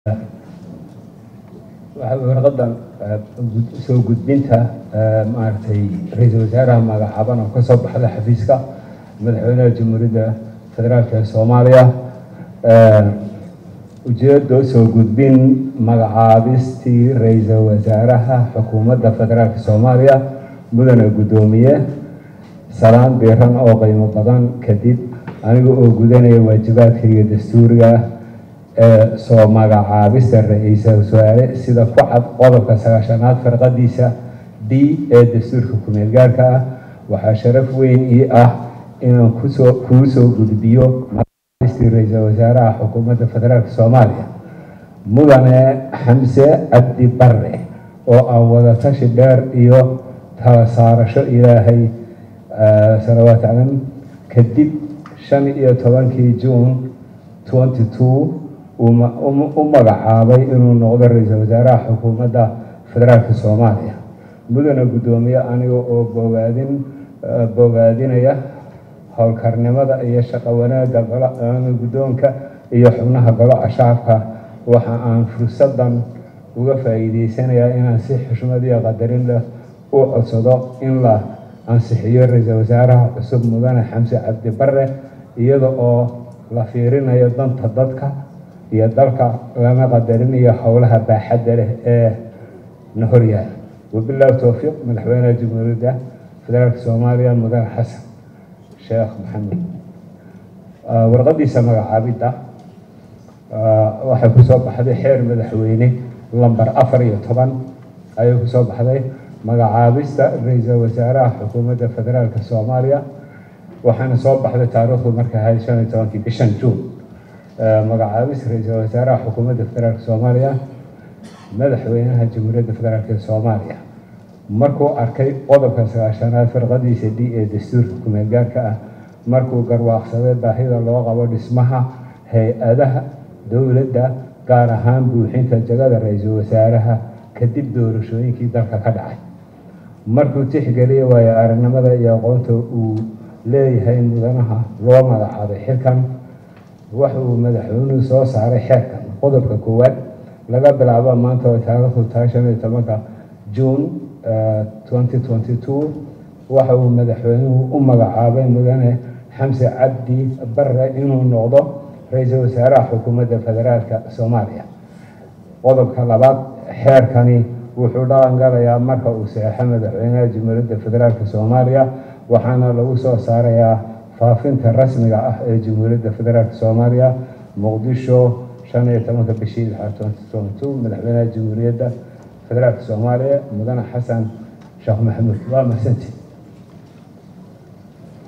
warqadan soo gudbinta maaragtay ra-iisul wasaaraha magacaaban oo kasoo baxda xafiiska madaxweynaha jamhuuriyadda federaalk ee soomaaliya ujeeddo soo gudbin magacaabistii ra-iisul wasaaraha xukuumadda federaalk soomaaliya mudane guddoomiye salaan biiran oo qiimo badan kadib aniga oo gudanaya waajibaadkayga dastuuriga ee soo magacaabista ra-iisul wasaare sida ku cad qodobka sagaashanaad farqadiisa d ee dastuurka ku-meel gaarka ah waxaa sharaf weyn ii ah inaan kusoo kuu soo gudbiyo magacaabistii ra-iisul wasaaraha xukuumadda federaalk soomaaliya mudane xamse cabdi bare oo aan wadatashi dheer iyo tala saarasho ilaahay salawaat calam kadib shan iyo tobankii juun twenty two u magacaabay inuu noqdo ra-iisul wasaaraha xukuumadda federaalk soomaaliya mudane guddoomiye aniga oo bogaadin bogaadinaya howlkarnimada iyo shaqo wanaagga guddoonka iyo xubnaha golaha shacabka waxa aan fursadan uga faa'iideysanayaa inaan si xushmad iyo qadarin leh u codsado in la ansixiyo ra-iisul wasaaraha cusub mudane xamse cabdi bare iyada oo la fiirinayo danta dadka iyo dalka lana qadarinayo howlaha baaxadda leh ee na horyaal wabilaahi towfiiq madaxweynaha jamhuuriyadda federaalk soomaaliya mudane xasan sheekh maxamed warqadiisa magacaabidda waxay kusoo baxday xeer madaxweyne lamber afar iyo toban ayay kusoo baxday magacaabista ra-iisul wasaaraha xukuumadda federaalk soomaaliya waxaana soo baxday taariikhdu markay ahayd shan iyo tobankii bishan juun magacaabis ra-iisul wasaaraha xukuumadda federaalk soomaaliya madaxweynaha jamhuuriyadda federaalk ee soomaaliya markuu arkay qodobka sagaashanaad firqadiisa d ee dastuurka ku-meel gaarka ah markuu garwaaqsaday baahida loo qabo dhismaha hay-adaha dowladda gaar ahaan buuxinta jagada ra-iisul wasaaraha kadib doorashooyinkii dalka ka dhacay markuu tixgeliyay waayo aragnimada iyo aqoonta uu leeyahay mudanaha loo magacaabay xilkan waxa uu madaxweynuhu soo saaray xeerkan qodobka koowaad laga bilaabo maanta oo taariikhdu tahay shan iyo tobanka juun twenty twenty two waxa uu madaxweynuhu u magacaabay mudane xamse cabdi bare inuu noqdo ra-iisul wasaaraha xukuumadda federaalka soomaaliya qodobka labaad xeerkani wuxuu dhaqan galayaa marka uu saxeixo madaxweynaha jamhuuriyadda federaalk soomaaliya waxaana lagu soo saarayaa faafinta rasmiga ah ee jamhuuriyadda federaalk soomaaliya muqdisho shan iyo tobanka bishii lixaad twenty twenty two madaxweynaha jamhuuriyadda federaalk soomaaliya mudane xasan sheekh maxamuud waa mahadsanti